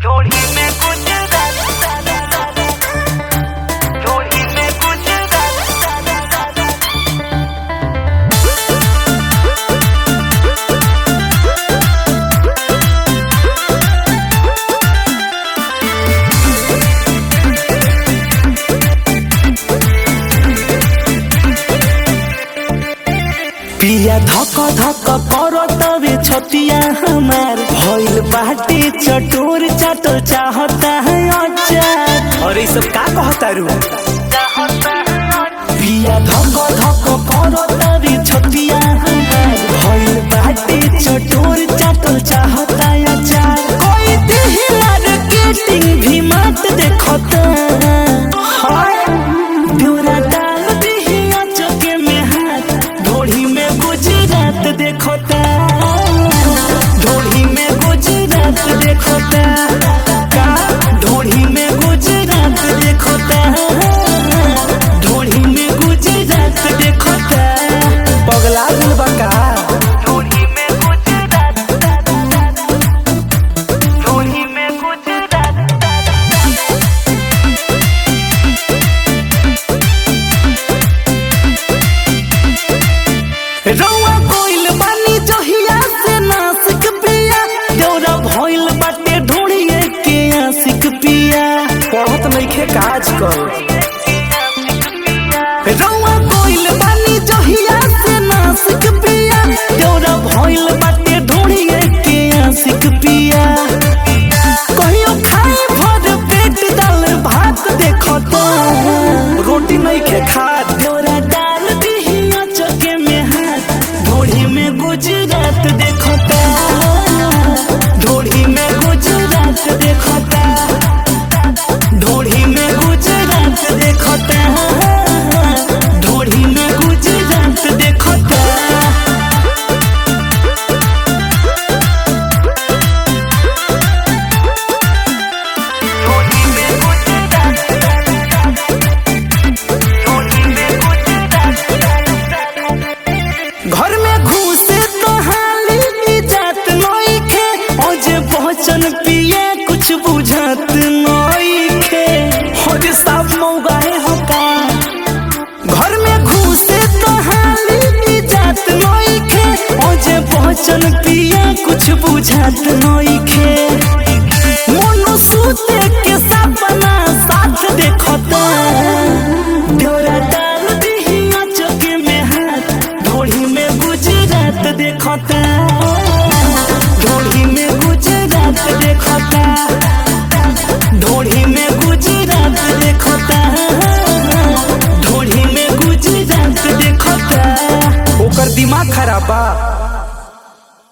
ढोली में कुछ ढोली में कुछ पिया धक धक करतवे छतिया हमार भइल बाटे चटोर चाटल चाहता है अचार और ये सब का कहता रू पिया धक धक करतवे छतिया हमार भइल बाटे चटोर चाटल चाहता है अचार कोई देह मार्केटिंग भी मत देखता हाय डोरा डाल दिही चौके में हाथ ढोली में गुजरात देखता ढोली में गुजरात देखता का ढोली में गुजरात देखता ढोली में गुजरात देखता पगला दिल बका ढोली में कुछ ढोली में कुछ रौआ कोइल बानी जहिया से नासिक पिया दौरा भइल बाटे ढोड़िए के आशिक पिया पढ़त नइखे काज कर रौआ कोइल बानी जहिया से नासिक पिया दौरा भइल बाटे ढोड़िए के आशिक पिया कहियो खाए भर पेट दाल भात देखता रोटी नइखे खात दौरा डाल दिही चके में हाथ ढोड़ी में गुजरात देखता ढोड़ी में गुजरात देखता ढोड़ी में गुजरात देखता ढोड़ी में गुजरात देखता ढोली में कुछ ढोली में कुछ घर में घुसे तो हाली इजात नइखे ओजे पहचन पिए कुछ बुझात नइखे होरे साफ मौगाए हका घर में घुसे तो हाली इजात नइखे ओजे पहचन पिए कुछ बुझात नइखे मोनो सूते के सपना साथ देखता डोरा डाल दिही चौके में हाथ ढोली में गुजरात देखता ढोली में गुजरात देखता ढोली में गुजरात देखता ढोली में गुजरात देखता ओकर दिमाग खराब बा